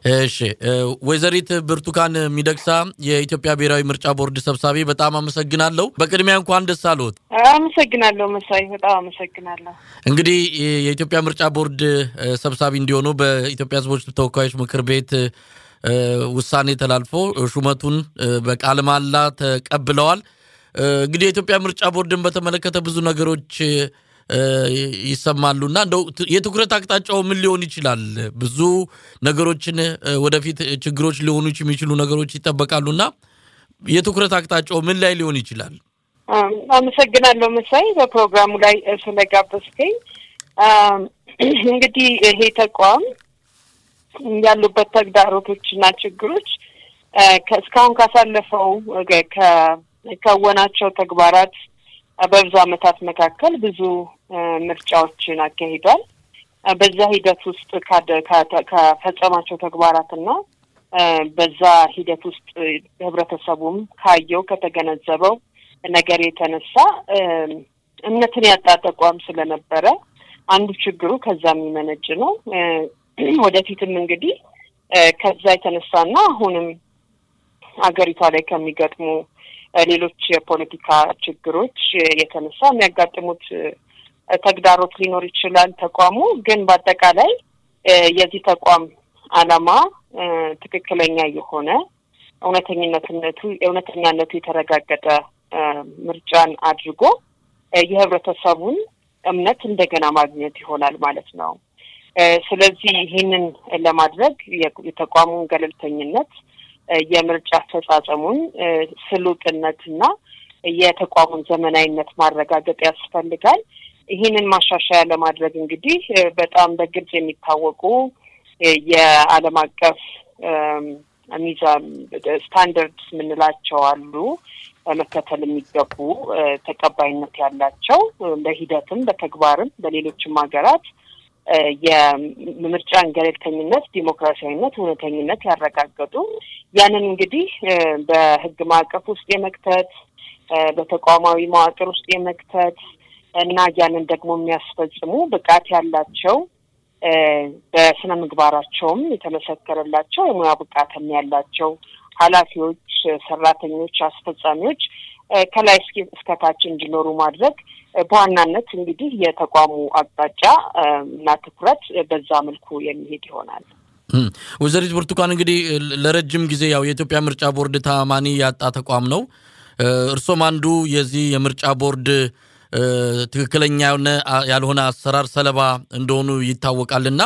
እሺ ወይዘሪት ብርቱካን ሚደቅሳ የኢትዮጵያ ብሔራዊ ምርጫ ቦርድ ሰብሳቢ፣ በጣም አመሰግናለሁ። በቅድሚያ እንኳን ደስ አለዎት። አመሰግናለሁ መሳይ፣ በጣም አመሰግናለሁ። እንግዲህ የኢትዮጵያ ምርጫ ቦርድ ሰብሳቢ እንዲሆኑ በኢትዮጵያ ሕዝቦች ተወካዮች ምክር ቤት ውሳኔ ተላልፎ ሹመቱን በቃለ መሃላ ተቀብለዋል። እንግዲህ የኢትዮጵያ ምርጫ ቦርድን በተመለከተ ብዙ ነገሮች ይሰማሉና እንደው የትኩረት አቅጣጫው ምን ሊሆን ይችላል? ብዙ ነገሮችን ወደፊት ችግሮች ሊሆኑ የሚችሉ ነገሮች ይጠበቃሉና የትኩረት አቅጣጫው ምን ላይ ሊሆን ይችላል? አመሰግናለሁ መሳይ በፕሮግራሙ ላይ ስለጋበዝከኝ። እንግዲህ ይሄ ተቋም ያሉበት ተግዳሮቶችና ችግሮች እስካሁን ካሳለፈው ከከወናቸው ተግባራት በብዙ ዓመታት መካከል ብዙ ምርጫዎችን አካሂዷል። በዛ ሂደት ውስጥ ከፈጸማቸው ተግባራትና በዛ ሂደት ውስጥ ህብረተሰቡም ካየው ከተገነዘበው ነገር የተነሳ እምነትን ያጣ ተቋም ስለነበረ አንዱ ችግሩ ከዛ የሚመነጭ ነው። ወደፊትም እንግዲህ ከዛ የተነሳና አሁንም ሀገሪቷ ላይ ከሚገጥሙ ሌሎች የፖለቲካ ችግሮች የተነሳ የሚያጋጥሙት ተግዳሮት ሊኖር ይችላል። ተቋሙ ግን በአጠቃላይ የዚህ ተቋም ዓላማ ትክክለኛ የሆነ እውነተኝነትነቱ እውነተኛነቱ የተረጋገጠ ምርጫን አድርጎ የህብረተሰቡን እምነት እንደገና ማግኘት ይሆናል ማለት ነው። ስለዚህ ይህንን ለማድረግ የተቋሙን ገለልተኝነት የምርጫ አፈጻጸሙን ስሉጥነትና የተቋሙን ዘመናዊነት ማረጋገጥ ያስፈልጋል። ይህንን ማሻሻያ ለማድረግ እንግዲህ በጣም በግልጽ የሚታወቁ የዓለም አቀፍ ሚዛን ስታንደርድስ የምንላቸው አሉ። መከተል የሚገቡ ተቀባይነት ያላቸው በሂደትም በተግባርም በሌሎችም ሀገራት የምርጫን ገለልተኝነት፣ ዲሞክራሲያዊነት፣ እውነተኝነት ያረጋገጡ ያንን እንግዲህ በህግ ማዕቀፍ ውስጥ የመክተት በተቋማዊ መዋቅር ውስጥ የመክተት እና ያንን ደግሞ የሚያስፈጽሙ ብቃት ያላቸው በስነ ምግባራቸውም የተመሰከረላቸው የሙያ ብቃትም ያላቸው ኃላፊዎች፣ ሰራተኞች፣ አስፈጻሚዎች ከላይ እስከታች እንዲኖሩ ማድረግ በዋናነት እንግዲህ የተቋሙ አቅጣጫ እና ትኩረት በዛ መልኩ የሚሄድ ይሆናል። ወይዘሪት ብርቱካን እንግዲህ ለረጅም ጊዜ ያው የኢትዮጵያ ምርጫ ቦርድ ተአማኒ ያጣ ተቋም ነው። እርሶም አንዱ የዚህ የምርጫ ቦርድ ትክክለኛ ያልሆነ አሰራር ሰለባ እንደሆኑ ይታወቃልና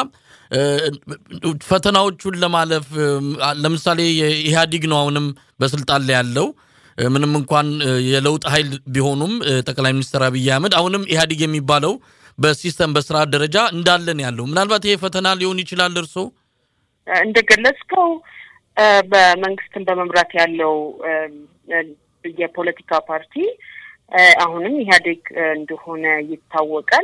ፈተናዎቹን ለማለፍ ለምሳሌ የኢህአዲግ ነው አሁንም በስልጣን ላይ ያለው ምንም እንኳን የለውጥ ኃይል ቢሆኑም ጠቅላይ ሚኒስትር አብይ አህመድ አሁንም ኢህአዲግ የሚባለው በሲስተም በስርዓት ደረጃ እንዳለን ያለው ምናልባት ይሄ ፈተና ሊሆን ይችላል። እርስዎ እንደገለጽከው በመንግስትን በመምራት ያለው የፖለቲካ ፓርቲ አሁንም ኢህአዴግ እንደሆነ ይታወቃል።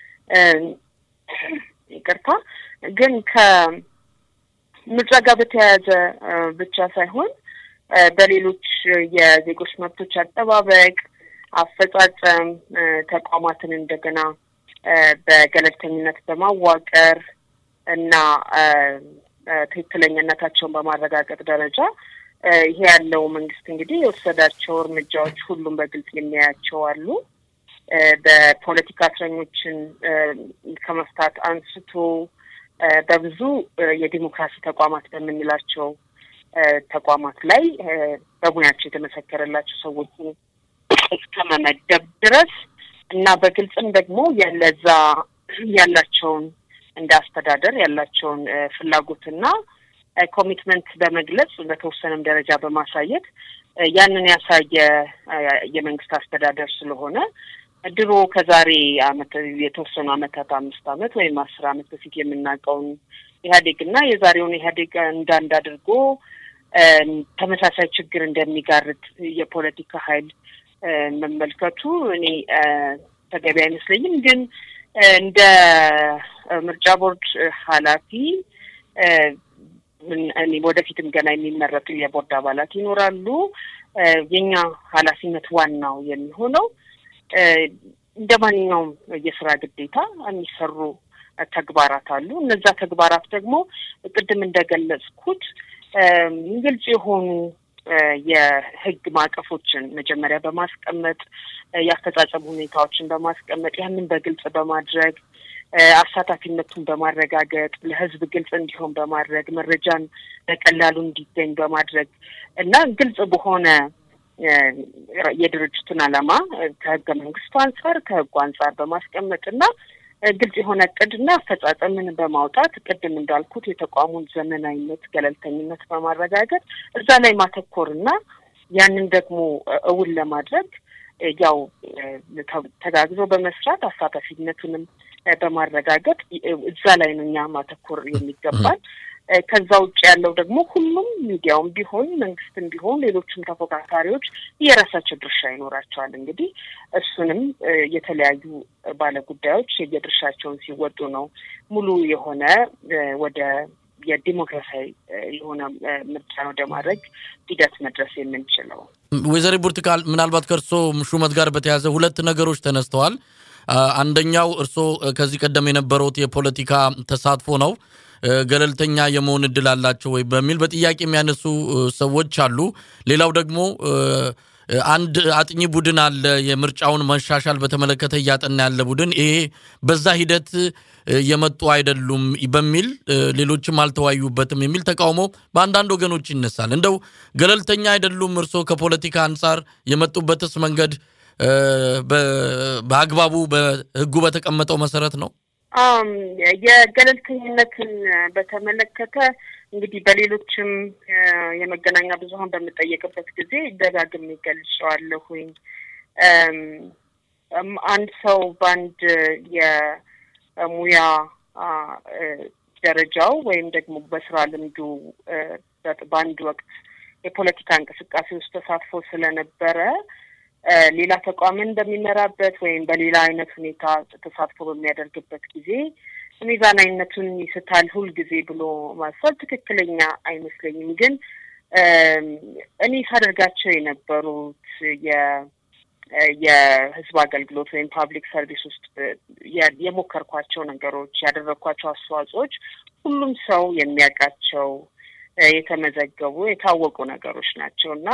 ይቅርታ ግን ከምርጫ ጋር በተያያዘ ብቻ ሳይሆን በሌሎች የዜጎች መብቶች አጠባበቅ፣ አፈጻጸም ተቋማትን እንደገና በገለልተኝነት በማዋቀር እና ትክክለኛነታቸውን በማረጋገጥ ደረጃ ይሄ ያለው መንግስት እንግዲህ የወሰዳቸው እርምጃዎች ሁሉም በግልጽ የሚያያቸው አሉ። በፖለቲካ እስረኞችን ከመፍታት አንስቶ በብዙ የዲሞክራሲ ተቋማት በምንላቸው ተቋማት ላይ በሙያቸው የተመሰከረላቸው ሰዎች እስከ መመደብ ድረስ እና በግልጽም ደግሞ ለዛ ያላቸውን እንደ አስተዳደር ያላቸውን ፍላጎትና ኮሚትመንት በመግለጽ በተወሰነም ደረጃ በማሳየት ያንን ያሳየ የመንግስት አስተዳደር ስለሆነ ድሮ ከዛሬ አመት የተወሰኑ አመታት አምስት አመት ወይም አስር አመት በፊት የምናውቀውን ኢህአዴግ እና የዛሬውን ኢህአዴግ እንዳንድ አድርጎ ተመሳሳይ ችግር እንደሚጋርድ የፖለቲካ ኃይል መመልከቱ እኔ ተገቢ አይመስለኝም። ግን እንደ ምርጫ ቦርድ ኃላፊ እኔ ወደፊትም ገና የሚመረጡ የቦርድ አባላት ይኖራሉ። የኛ ኃላፊነት ዋናው የሚሆነው እንደ ማንኛውም የስራ ግዴታ የሚሰሩ ተግባራት አሉ። እነዛ ተግባራት ደግሞ ቅድም እንደገለጽኩት ግልጽ የሆኑ የህግ ማዕቀፎችን መጀመሪያ በማስቀመጥ የአፈጻጸም ሁኔታዎችን በማስቀመጥ ያንን በግልጽ በማድረግ አሳታፊነቱን በማረጋገጥ ለህዝብ ግልጽ እንዲሆን በማድረግ መረጃን በቀላሉ እንዲገኝ በማድረግ እና ግልጽ በሆነ የድርጅቱን ዓላማ ከህገ መንግስቱ አንጻር ከህጉ አንጻር በማስቀመጥ እና ግልጽ የሆነ እቅድና አፈጻጸምን በማውጣት ቅድም እንዳልኩት የተቋሙን ዘመናዊነት፣ ገለልተኝነት በማረጋገጥ እዛ ላይ ማተኮርና ያንን ደግሞ እውን ለማድረግ ያው ተጋግዞ በመስራት አሳታፊነቱንም በማረጋገጥ እዛ ላይ ነው እኛ ማተኮር የሚገባል። ከዛ ውጭ ያለው ደግሞ ሁሉም ሚዲያውም ቢሆን መንግስትም ቢሆን ሌሎችም ተፎካካሪዎች የራሳቸው ድርሻ ይኖራቸዋል። እንግዲህ እሱንም የተለያዩ ባለጉዳዮች የየድርሻቸውን ሲወጡ ነው ሙሉ የሆነ ወደ የዲሞክራሲያዊ የሆነ ምርጫ ወደ ማድረግ ሂደት መድረስ የምንችለው። ወይዘሪት ብርቱካን ምናልባት ከእርስዎ ሹመት ጋር በተያያዘ ሁለት ነገሮች ተነስተዋል። አንደኛው እርስዎ ከዚህ ቀደም የነበረውት የፖለቲካ ተሳትፎ ነው። ገለልተኛ የመሆን እድል አላቸው ወይ በሚል በጥያቄ የሚያነሱ ሰዎች አሉ። ሌላው ደግሞ አንድ አጥኚ ቡድን አለ፣ የምርጫውን መሻሻል በተመለከተ እያጠና ያለ ቡድን፣ ይሄ በዛ ሂደት የመጡ አይደሉም በሚል ሌሎችም አልተወያዩበትም የሚል ተቃውሞ በአንዳንድ ወገኖች ይነሳል። እንደው ገለልተኛ አይደሉም እርስዎ ከፖለቲካ አንጻር የመጡበትስ መንገድ በአግባቡ በሕጉ በተቀመጠው መሰረት ነው? የገለልተኝነትን በተመለከተ እንግዲህ በሌሎችም የመገናኛ ብዙኃን በምጠየቅበት ጊዜ ደጋግሜ ገልጸዋለሁኝ። አንድ ሰው በአንድ የሙያ ደረጃው ወይም ደግሞ በስራ ልምዱ በአንድ ወቅት የፖለቲካ እንቅስቃሴ ውስጥ ተሳትፎ ስለነበረ ሌላ ተቋምን በሚመራበት ወይም በሌላ አይነት ሁኔታ ተሳትፎ በሚያደርግበት ጊዜ ሚዛናዊነቱን ይስታል ሁል ጊዜ ብሎ ማሰብ ትክክለኛ አይመስለኝም። ግን እኔ ሳደርጋቸው የነበሩት የህዝብ አገልግሎት ወይም ፓብሊክ ሰርቪስ ውስጥ የሞከርኳቸው ነገሮች ያደረግኳቸው አስተዋጽኦች ሁሉም ሰው የሚያውቃቸው የተመዘገቡ የታወቁ ነገሮች ናቸው እና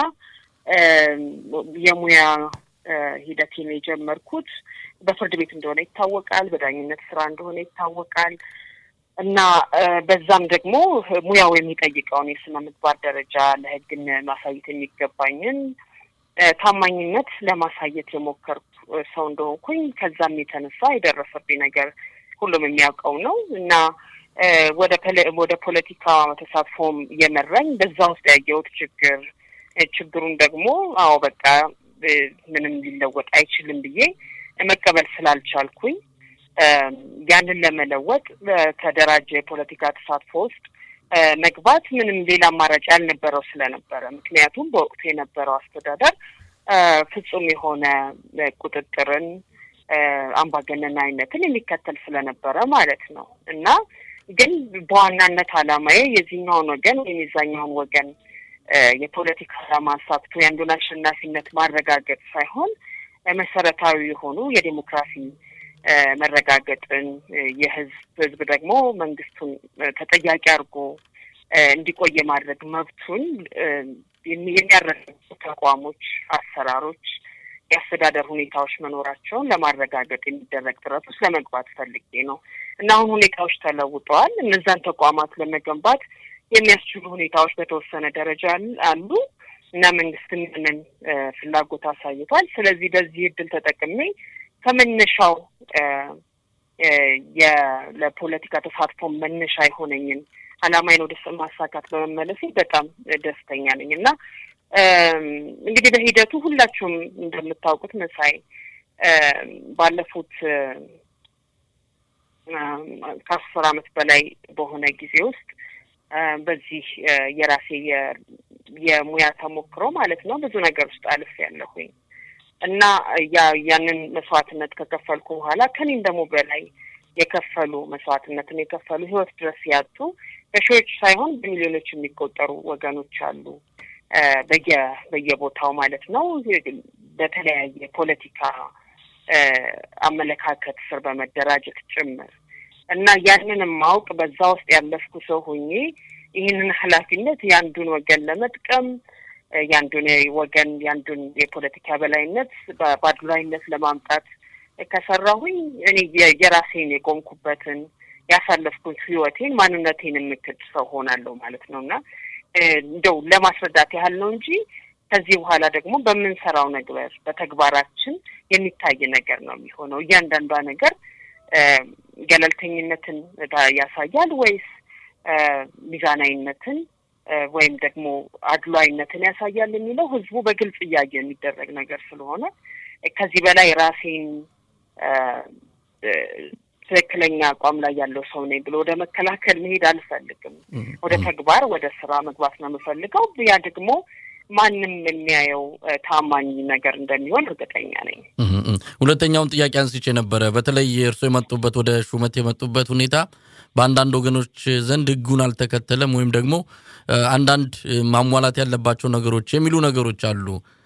የሙያ ሂደቴን የጀመርኩት በፍርድ ቤት እንደሆነ ይታወቃል። በዳኝነት ስራ እንደሆነ ይታወቃል እና በዛም ደግሞ ሙያው የሚጠይቀውን የስነ ምግባር ደረጃ ለህግን ማሳየት የሚገባኝን ታማኝነት ለማሳየት የሞከርኩ ሰው እንደሆንኩኝ ከዛም የተነሳ የደረሰብኝ ነገር ሁሉም የሚያውቀው ነው እና ወደ ወደ ፖለቲካ ተሳትፎም እየመራኝ በዛ ውስጥ ያየሁት ችግር ችግሩን ደግሞ አዎ በቃ ምንም ሊለወጥ አይችልም ብዬ መቀበል ስላልቻልኩኝ ያንን ለመለወጥ በተደራጀ የፖለቲካ ተሳትፎ ውስጥ መግባት ምንም ሌላ አማራጭ ያልነበረው ስለነበረ ምክንያቱም በወቅቱ የነበረው አስተዳደር ፍጹም የሆነ ቁጥጥርን አምባገነናዊነትን የሚከተል ስለነበረ ማለት ነው እና ግን በዋናነት ዓላማዬ የዚህኛውን ወገን ወይም የዛኛውን ወገን የፖለቲካ ዓላማ አሳክቶ የአንዱን አሸናፊነት ማረጋገጥ ሳይሆን መሰረታዊ የሆኑ የዴሞክራሲ መረጋገጥን የህዝብ ህዝብ ደግሞ መንግስቱን ተጠያቂ አድርጎ እንዲቆይ የማድረግ መብቱን የሚያረጋግጡ ተቋሞች፣ አሰራሮች፣ የአስተዳደር ሁኔታዎች መኖራቸውን ለማረጋገጥ የሚደረግ ጥረት ውስጥ ለመግባት ፈልጌ ነው እና አሁን ሁኔታዎች ተለውጠዋል። እነዛን ተቋማት ለመገንባት የሚያስችሉ ሁኔታዎች በተወሰነ ደረጃ አሉ እና መንግስትም ያንን ፍላጎት አሳይቷል። ስለዚህ በዚህ እድል ተጠቅሜ ከመነሻው ለፖለቲካ ተሳትፎ መነሻ የሆነኝን ዓላማዬን ወደ ማሳካት በመመለሴ በጣም ደስተኛ ነኝ እና እንግዲህ በሂደቱ ሁላችሁም እንደምታውቁት መሳይ ባለፉት ከአስር ዓመት በላይ በሆነ ጊዜ ውስጥ በዚህ የራሴ የሙያ ተሞክሮ ማለት ነው ብዙ ነገር ውስጥ አልፍ ያለሁኝ እና ያንን መስዋዕትነት ከከፈልኩ በኋላ ከኔም ደግሞ በላይ የከፈሉ መስዋዕትነትን የከፈሉ ህይወት ድረስ ያጡ በሺዎች ሳይሆን በሚሊዮኖች የሚቆጠሩ ወገኖች አሉ። በየ በየቦታው ማለት ነው በተለያየ ፖለቲካ አመለካከት ስር በመደራጀት ጭምር እና ያንንም ማውቅ በዛ ውስጥ ያለፍኩ ሰው ሆኜ ይህንን ኃላፊነት የአንዱን ወገን ለመጥቀም የአንዱን ወገን የአንዱን የፖለቲካ በላይነት በአድሏዊነት ለማምጣት ከሰራሁኝ እኔ የራሴን የቆምኩበትን ያሳለፍኩት ህይወቴን ማንነቴን የምክድ ሰው ሆናለሁ ማለት ነው እና እንደው ለማስረዳት ያህል ነው እንጂ ከዚህ በኋላ ደግሞ በምንሰራው ነገር በተግባራችን የሚታይ ነገር ነው የሚሆነው። እያንዳንዷ ነገር ገለልተኝነትን ያሳያል ወይስ ሚዛናዊነትን ወይም ደግሞ አድሏዊነትን ያሳያል የሚለው ህዝቡ በግልጽ እያየ የሚደረግ ነገር ስለሆነ ከዚህ በላይ ራሴን ትክክለኛ አቋም ላይ ያለው ሰው ነኝ ብሎ ወደ መከላከል መሄድ አልፈልግም። ወደ ተግባር ወደ ስራ መግባት ነው የምፈልገው። ያ ደግሞ ማንም የሚያየው ታማኝ ነገር እንደሚሆን እርግጠኛ ነኝ። ሁለተኛውን ጥያቄ አንስቼ ነበረ። በተለይ እርስዎ የመጡበት ወደ ሹመት የመጡበት ሁኔታ በአንዳንድ ወገኖች ዘንድ ህጉን አልተከተለም ወይም ደግሞ አንዳንድ ማሟላት ያለባቸው ነገሮች የሚሉ ነገሮች አሉ።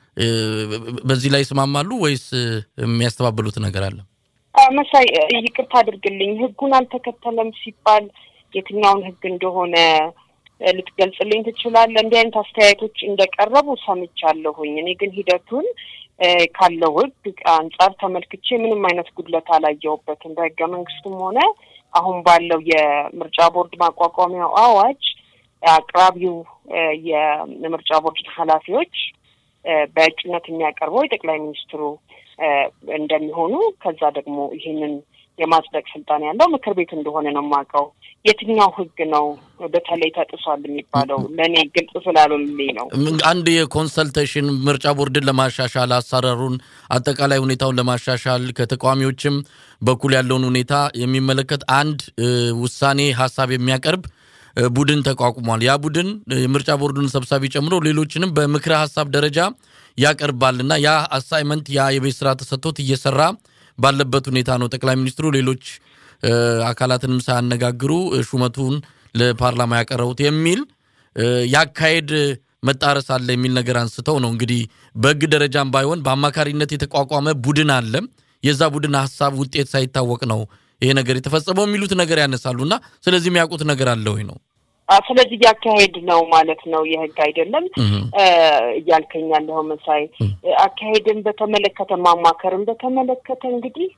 በዚህ ላይ ይስማማሉ ወይስ የሚያስተባብሉት ነገር አለ? መሳይ ይቅርታ አድርግልኝ። ህጉን አልተከተለም ሲባል የትኛውን ህግ እንደሆነ ልትገልጽልኝ ትችላለህ? እንዲህ አይነት አስተያየቶች እንደቀረቡ ሰምቻለሁኝ። እኔ ግን ሂደቱን ካለው ህግ አንጻር ተመልክቼ ምንም አይነት ጉድለት አላየሁበትም። በህገ መንግስቱም ሆነ አሁን ባለው የምርጫ ቦርድ ማቋቋሚያው አዋጅ አቅራቢው የምርጫ ቦርድ ኃላፊዎች በእጩነት የሚያቀርበው የጠቅላይ ሚኒስትሩ እንደሚሆኑ ከዛ ደግሞ ይህንን የማጽደቅ ስልጣን ያለው ምክር ቤት እንደሆነ ነው የማውቀው። የትኛው ህግ ነው በተለይ ተጥሷል የሚባለው ለእኔ ግልጽ ስላልሆነልኝ ነው። አንድ የኮንሰልቴሽን ምርጫ ቦርድን ለማሻሻል አሰራሩን፣ አጠቃላይ ሁኔታውን ለማሻሻል ከተቃዋሚዎችም በኩል ያለውን ሁኔታ የሚመለከት አንድ ውሳኔ ሀሳብ የሚያቀርብ ቡድን ተቋቁሟል። ያ ቡድን የምርጫ ቦርዱን ሰብሳቢ ጨምሮ ሌሎችንም በምክረ ሀሳብ ደረጃ ያቀርባል እና ያ አሳይመንት ያ የቤት ስራ ተሰጥቶት እየሰራ ባለበት ሁኔታ ነው ጠቅላይ ሚኒስትሩ ሌሎች አካላትንም ሳያነጋግሩ ሹመቱን ለፓርላማ ያቀረቡት የሚል ያካሄድ መጣረስ አለ የሚል ነገር አንስተው ነው እንግዲህ በህግ ደረጃም ባይሆን በአማካሪነት የተቋቋመ ቡድን አለ። የዛ ቡድን ሀሳብ ውጤት ሳይታወቅ ነው ይሄ ነገር የተፈጸመው የሚሉት ነገር ያነሳሉ እና ስለዚህ የሚያውቁት ነገር አለ ወይ ነው ስለዚህ እያካሄድ ነው ማለት ነው። የህግ አይደለም እያልከኝ ያለኸው መሳይ። አካሄድን በተመለከተ ማማከርን በተመለከተ እንግዲህ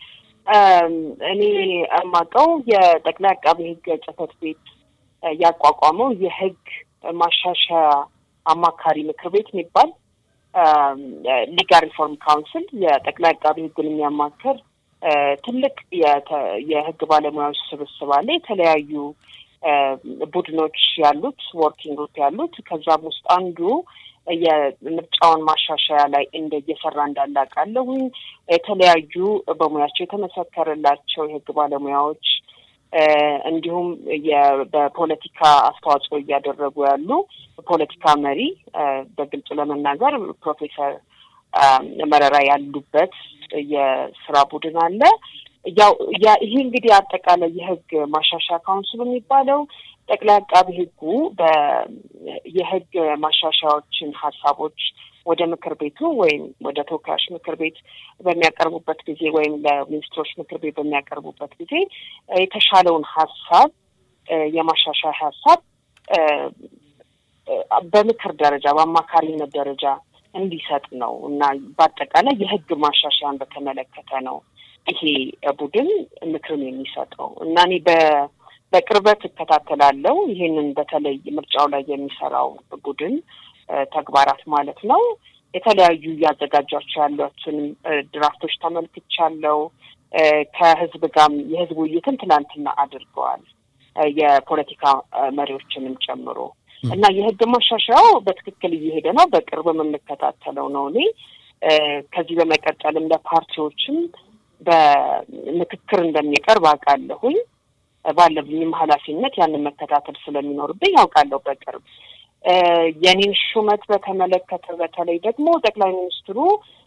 እኔ የማውቀው የጠቅላይ አቃቢ ህግ ጽህፈት ቤት ያቋቋመው የህግ ማሻሻያ አማካሪ ምክር ቤት የሚባል ሊጋል ሪፎርም ካውንስል የጠቅላይ አቃቢ ህግን የሚያማክር ትልቅ የህግ ባለሙያዎች ስብስብ አለ። የተለያዩ ቡድኖች ያሉት ወርኪንግ ግሩፕ ያሉት ከዛም ውስጥ አንዱ የምርጫውን ማሻሻያ ላይ እንደ እየሰራ እንዳለ አውቃለሁኝ። የተለያዩ በሙያቸው የተመሰከረላቸው የህግ ባለሙያዎች እንዲሁም በፖለቲካ አስተዋጽኦ እያደረጉ ያሉ ፖለቲካ መሪ በግልጽ ለመናገር ፕሮፌሰር መረራ ያሉበት የስራ ቡድን አለ። ያው ይሄ እንግዲህ አጠቃላይ የህግ ማሻሻያ ካውንስሉ የሚባለው ጠቅላይ አቃቢ ህጉ የህግ ማሻሻያዎችን ሀሳቦች ወደ ምክር ቤቱ ወይም ወደ ተወካዮች ምክር ቤት በሚያቀርቡበት ጊዜ ወይም ለሚኒስትሮች ምክር ቤት በሚያቀርቡበት ጊዜ የተሻለውን ሀሳብ የማሻሻያ ሀሳብ በምክር ደረጃ በአማካሪነት ደረጃ እንዲሰጥ ነው እና በአጠቃላይ የህግ ማሻሻያን በተመለከተ ነው ይሄ ቡድን ምክርን የሚሰጠው እና እኔ በቅርበት እከታተላለሁ ይህንን በተለይ ምርጫው ላይ የሚሰራው ቡድን ተግባራት ማለት ነው። የተለያዩ እያዘጋጇቸው ያሏቸውን ድራፍቶች ተመልክቻለሁ። ከህዝብ ጋርም የህዝብ ውይይትን ትናንትና አድርገዋል፣ የፖለቲካ መሪዎችንም ጨምሮ እና የህግ ማሻሻያው በትክክል እየሄደ ነው። በቅርብ የምንከታተለው ነው። እኔ ከዚህ በመቀጠልም ለፓርቲዎችም በምክክር እንደሚቀርብ አውቃለሁኝ። ባለብኝም ኃላፊነት ያንን መከታተል ስለሚኖርብኝ ያውቃለሁ በቅርብ የኔን ሹመት በተመለከተ በተለይ ደግሞ ጠቅላይ ሚኒስትሩ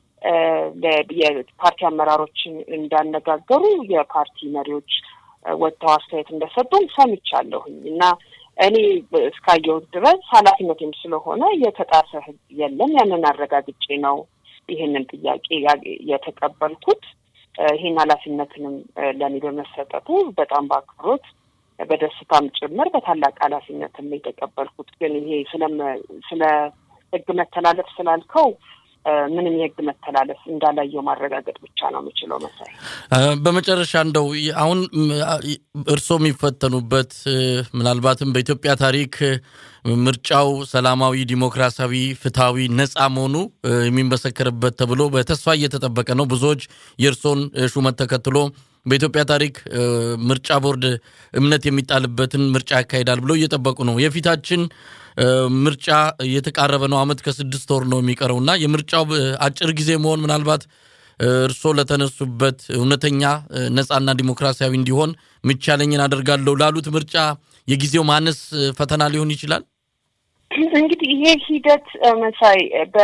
የፓርቲ አመራሮችን እንዳነጋገሩ የፓርቲ መሪዎች ወጥተው አስተያየት እንደሰጡም ሰምቻለሁኝ እና እኔ እስካየሁት ድረስ ኃላፊነትም ስለሆነ የተጣሰ ህግ የለም። ያንን አረጋግጬ ነው ይህንን ጥያቄ የተቀበልኩት። ይህን ኃላፊነትንም ለእኔ በመሰጠቱ በጣም በአክብሮት በደስታም ጭምር በታላቅ ኃላፊነትም የተቀበልኩት። ግን ይሄ ስለ ህግ መተላለፍ ስላልከው ምንም የህግ መተላለፍ እንዳላየው ማረጋገጥ ብቻ ነው የምችለው። መሳይ፣ በመጨረሻ እንደው አሁን እርስዎ የሚፈተኑበት ምናልባትም በኢትዮጵያ ታሪክ ምርጫው ሰላማዊ፣ ዲሞክራሲያዊ፣ ፍትሐዊ፣ ነፃ መሆኑ የሚመሰከርበት ተብሎ በተስፋ እየተጠበቀ ነው። ብዙዎች የእርስዎን ሹመት ተከትሎ በኢትዮጵያ ታሪክ ምርጫ ቦርድ እምነት የሚጣልበትን ምርጫ ያካሂዳል ብለው እየጠበቁ ነው። የፊታችን ምርጫ እየተቃረበ ነው። ዓመት ከስድስት ወር ነው የሚቀረው እና የምርጫው አጭር ጊዜ መሆን ምናልባት እርስዎ ለተነሱበት እውነተኛ ነፃና ዲሞክራሲያዊ እንዲሆን ምቻለኝን አደርጋለሁ ላሉት ምርጫ የጊዜው ማነስ ፈተና ሊሆን ይችላል። እንግዲህ ይሄ ሂደት መሳይ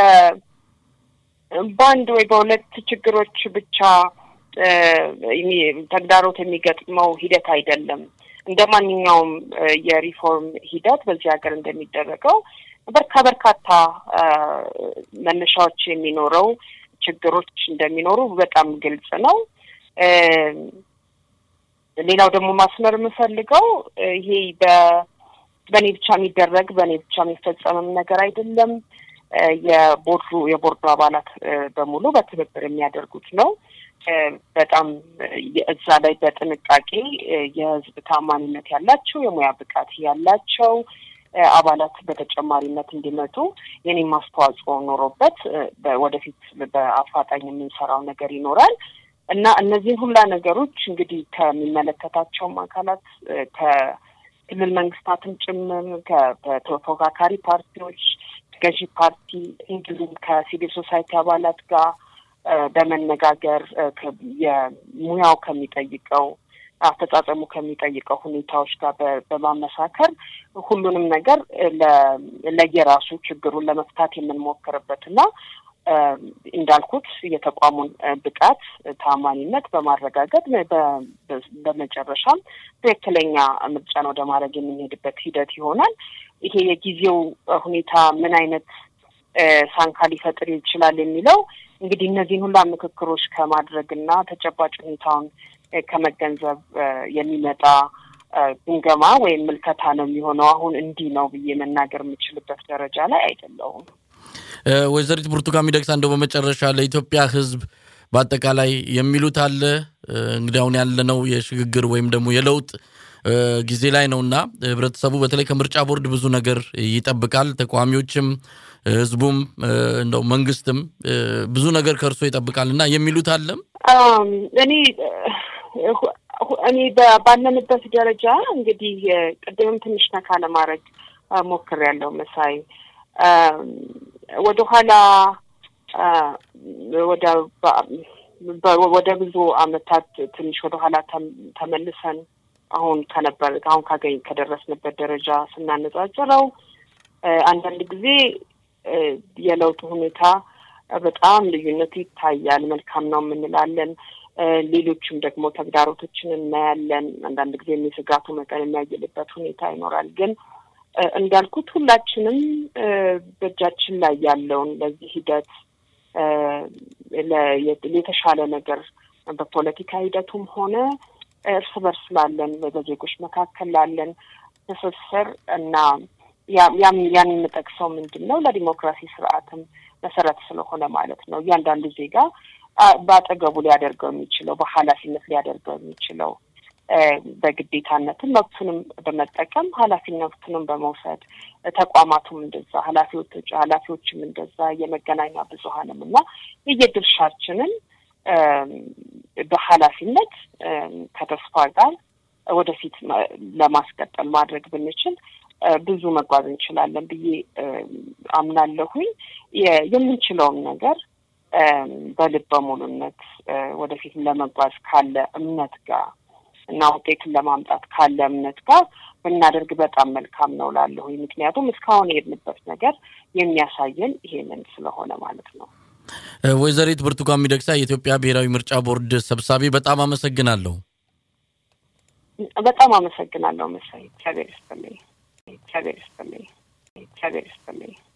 በአንድ ወይ በሁለት ችግሮች ብቻ ተግዳሮት የሚገጥመው ሂደት አይደለም። እንደ ማንኛውም የሪፎርም ሂደት በዚህ ሀገር እንደሚደረገው በርካ በርካታ መነሻዎች የሚኖረው ችግሮች እንደሚኖሩ በጣም ግልጽ ነው። ሌላው ደግሞ ማስመር የምፈልገው ይሄ በእኔ ብቻ የሚደረግ በእኔ ብቻ የሚፈጸምም ነገር አይደለም። የቦርዱ የቦርዱ አባላት በሙሉ በትብብር የሚያደርጉት ነው። በጣም እዛ ላይ በጥንቃቄ የሕዝብ ታማኝነት ያላቸው የሙያ ብቃት ያላቸው አባላት በተጨማሪነት እንዲመጡ የኔም አስተዋጽኦ ኖሮበት ወደፊት በአፋጣኝ የምንሰራው ነገር ይኖራል እና እነዚህን ሁላ ነገሮች እንግዲህ ከሚመለከታቸውም አካላት ከክልል መንግስታትም ጭምር ከተፎካካሪ ፓርቲዎች፣ ገዢ ፓርቲ እንዲሁም ከሲቪል ሶሳይቲ አባላት ጋር በመነጋገር የሙያው ከሚጠይቀው አፈጻጸሙ ከሚጠይቀው ሁኔታዎች ጋር በማመሳከር ሁሉንም ነገር ለየራሱ ችግሩን ለመፍታት የምንሞክርበት እና እንዳልኩት የተቋሙን ብቃት ታማኒነት በማረጋገጥ በመጨረሻም ትክክለኛ ምርጫን ወደ ማድረግ የምንሄድበት ሂደት ይሆናል። ይሄ የጊዜው ሁኔታ ምን አይነት ሳንካ ሊፈጥር ይችላል የሚለው እንግዲህ እነዚህን ሁላ ምክክሮች ከማድረግ እና ተጨባጭ ሁኔታውን ከመገንዘብ የሚመጣ ግምገማ ወይም ምልከታ ነው የሚሆነው። አሁን እንዲህ ነው ብዬ መናገር የምችልበት ደረጃ ላይ አይደለሁም። ወይዘሪት ብርቱካን ሚደቅሳ እንደው በመጨረሻ ለኢትዮጵያ ሕዝብ በአጠቃላይ የሚሉት አለ እንግዲህ አሁን ያለነው የሽግግር ወይም ደግሞ የለውጥ ጊዜ ላይ ነውና ህብረተሰቡ በተለይ ከምርጫ ቦርድ ብዙ ነገር ይጠብቃል። ተቃዋሚዎችም ህዝቡም እንደው መንግስትም ብዙ ነገር ከእርሶ ይጠብቃል እና የሚሉት አለም እኔ እኔ ባለንበት ደረጃ እንግዲህ ቅድምም ትንሽ ነካ ለማድረግ ሞክሬያለሁ መሳይ ወደኋላ ወደ ብዙ አመታት ትንሽ ወደኋላ ተመልሰን አሁን ከነበር አሁን ካገኝ ከደረስንበት ደረጃ ስናነጻጽረው አንዳንድ ጊዜ የለውጡ ሁኔታ በጣም ልዩነቱ ይታያል። መልካም ነው የምንላለን። ሌሎችም ደግሞ ተግዳሮቶችን እናያለን። አንዳንድ ጊዜ የስጋቱ መጠን የሚያየልበት ሁኔታ ይኖራል። ግን እንዳልኩት ሁላችንም በእጃችን ላይ ያለውን ለዚህ ሂደት የተሻለ ነገር በፖለቲካ ሂደቱም ሆነ እርስ በርስ ላለን በዜጎች መካከል ላለን ትስስር እና ያን የምጠቅሰው ምንድን ነው ለዲሞክራሲ ስርዓትም መሰረት ስለሆነ ማለት ነው። እያንዳንዱ ዜጋ በአጠገቡ ሊያደርገው የሚችለው በኃላፊነት ሊያደርገው የሚችለው በግዴታነትም መብቱንም በመጠቀም ኃላፊነቱንም በመውሰድ ተቋማቱም እንደዛ ኃላፊዎች ኃላፊዎችም እንደዛ የመገናኛ ብዙሀንም እና የየድርሻችንን በኃላፊነት ከተስፋ ጋር ወደፊት ለማስቀጠል ማድረግ ብንችል ብዙ መጓዝ እንችላለን ብዬ አምናለሁኝ። የምንችለውን ነገር በልበ ሙሉነት ወደፊት ለመጓዝ ካለ እምነት ጋር እና ውጤትን ለማምጣት ካለ እምነት ጋር ብናደርግ በጣም መልካም ነው ላለሁኝ። ምክንያቱም እስካሁን የሄድንበት ነገር የሚያሳየን ይሄንን ስለሆነ ማለት ነው። ወይዘሪት ብርቱካን ሚደቅሳ የኢትዮጵያ ብሔራዊ ምርጫ ቦርድ ሰብሳቢ፣ በጣም አመሰግናለሁ። በጣም አመሰግናለሁ መሳይ። እግዚአብሔር ይስጥልኝ። እግዚአብሔር ይስጥልኝ። እግዚአብሔር ይስጥልኝ።